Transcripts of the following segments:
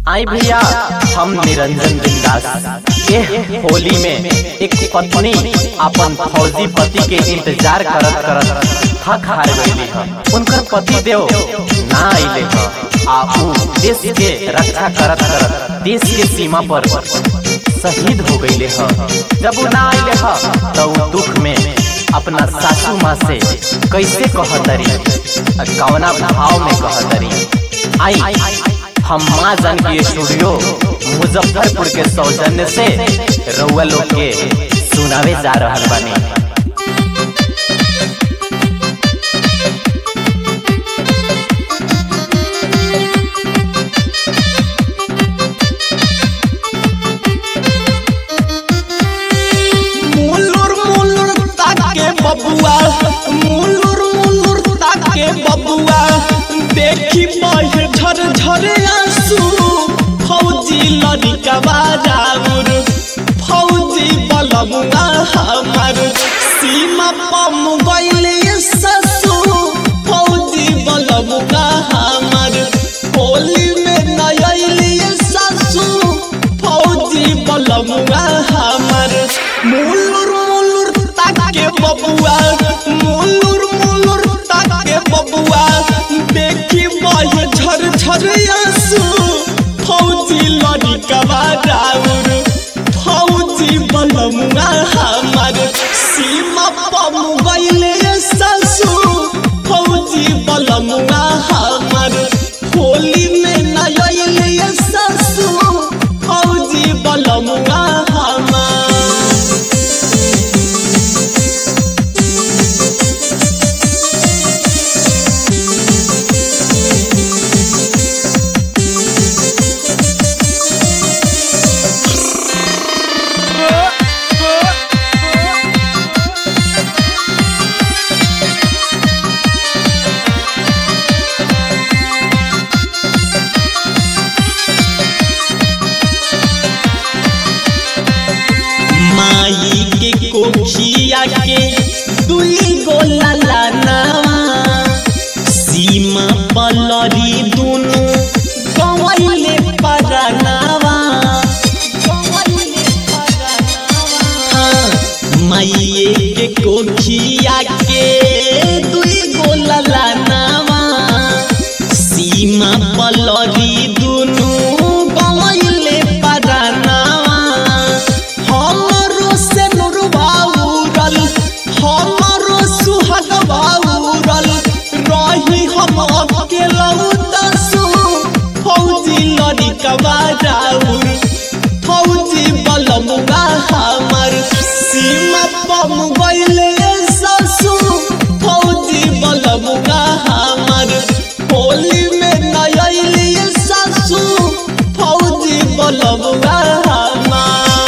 आई भैया हम निरंजन बिंदास के होली में एक पत्नी अपन फौजी पति के इंतजार करत करत थक हार गईली ह उनकर पति देव ना आइले ह आ ऊ देश के रक्षा करत करत देश के सीमा पर शहीद हो गईले ह जब ऊ ना आइले ह तो ऊ दुख में अपना सासू माँ से कैसे कहतरी कवना भाव में कहतरी आई हम माँ जानकी स्टूडियो मुजफ्फरपुर के सौजन्य से रउआ लोग के सुनावे जा रहल बानी मुलुर मुलुर ताके बबुआ मुलुर मुलुर ताके बबुआ देखी बहे झर झर आंसू फौजी लड़िका बाजाउर फौजी बलमुआ हमार सीमा पम गइले ससु फौजी बलमुआ हमार होली में नयली ससु फौजी बलमुआ हमार मुलुर मुलुर ताके बबुआ मुलुर मुलुर ताके बबुआ देखी बहे झर झर आंसू फौजी लड़िका राउर फौजी बलमुआ हमार सीमा पम गइले ससु फौजी बलमुआ हमार होली में नयले ससु फौजी बलमुआ हमार माई के कोखिया के दुई गो ललनावा सीमा पलरी दुनु गवैले परनावा हाँ, माइये के कोखिया के दुई गो ललनावा सीमा पलरी दुनु गवैले परनावा हमरो से नुरबाउरल हमरो सुहाग बाउरल रही हम अकेला दसु फौजी लड़िका बाजाउर फौजी बलमुआ हमर सीमा पम गइले ससु फौजी बलमुआ हमर होली में नयली ससु फौजी बलमुआ हमार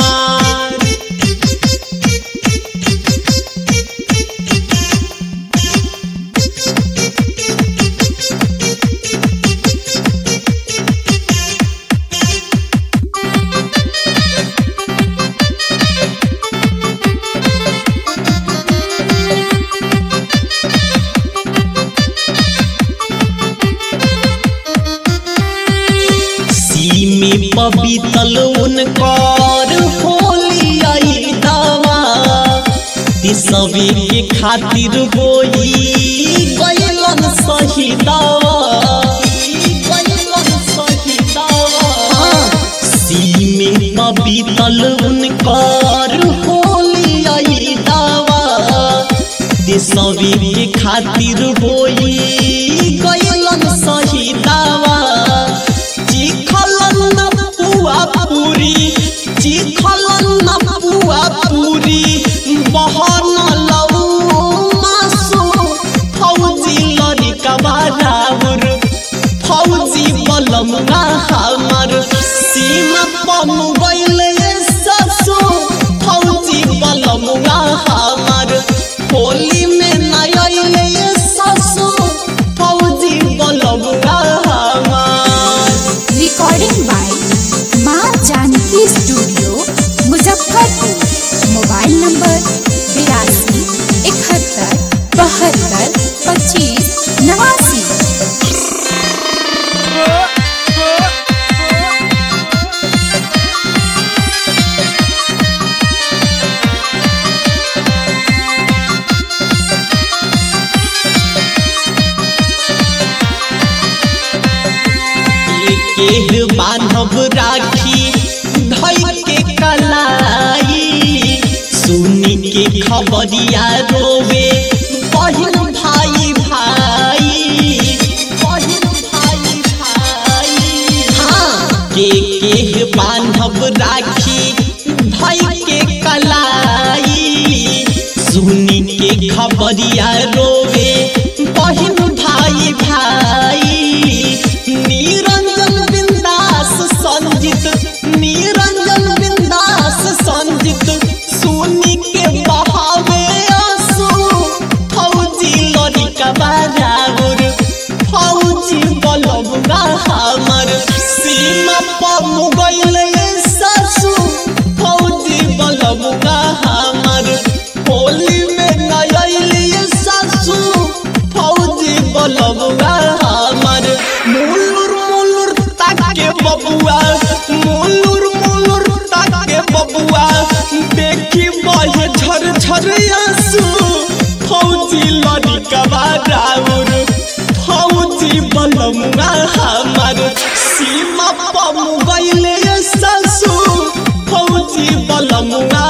सीमी पबीतल उनकर होली आई दावा तिसवे के खातिर होई गइलन सही दावा गइलन सही दावा सीमे पबीतल उनकर होली आई दावा तिसवे के खातिर होई गइलन सही दावा चिखलन न पुआ पूरी चिखलन न पुआ पूरी बहन लऊ मासु फौजी लड़िका बाजाउर फौजी बलमुआ हमर सीमा पम गइले ससु फौजी बलमुआ हमर होली में नयले ससु फौजी बलमुआ हमार रिकॉर्डिंग बाय माँ Janki studio Muzaffarpur mobile number बिरासी इकहत्तर बहत्तर पच्चीस नवासी के बान्हब राखी धई के कलाई सुनी के खबरिया रोवे बहिन भाई भाई बहिन भाई भाई हाँ के के बान्हब राखी धई के कलाई सुनी के खबरिया रोवे बहिन भाई भाई निरंजन बिंदास संजित निरंजन बिंदास संजित सुनी के बहावे आंसू फौजी लड़का बराबर फौजी बलबगा हमर सीमा पर मुगल सासू फौजी बलबगा हमर होली में नयली सासू फौजी बलबगा हमर मुलुर मुलुर ताके बबुआ मुलुर मुलुर ताके बबुआ देखी बहे झर झर आंसू फौजी लड़का राउर फौजी बलमुआ हमर सीमा पर मुगैले सासू फौजी बलमुआ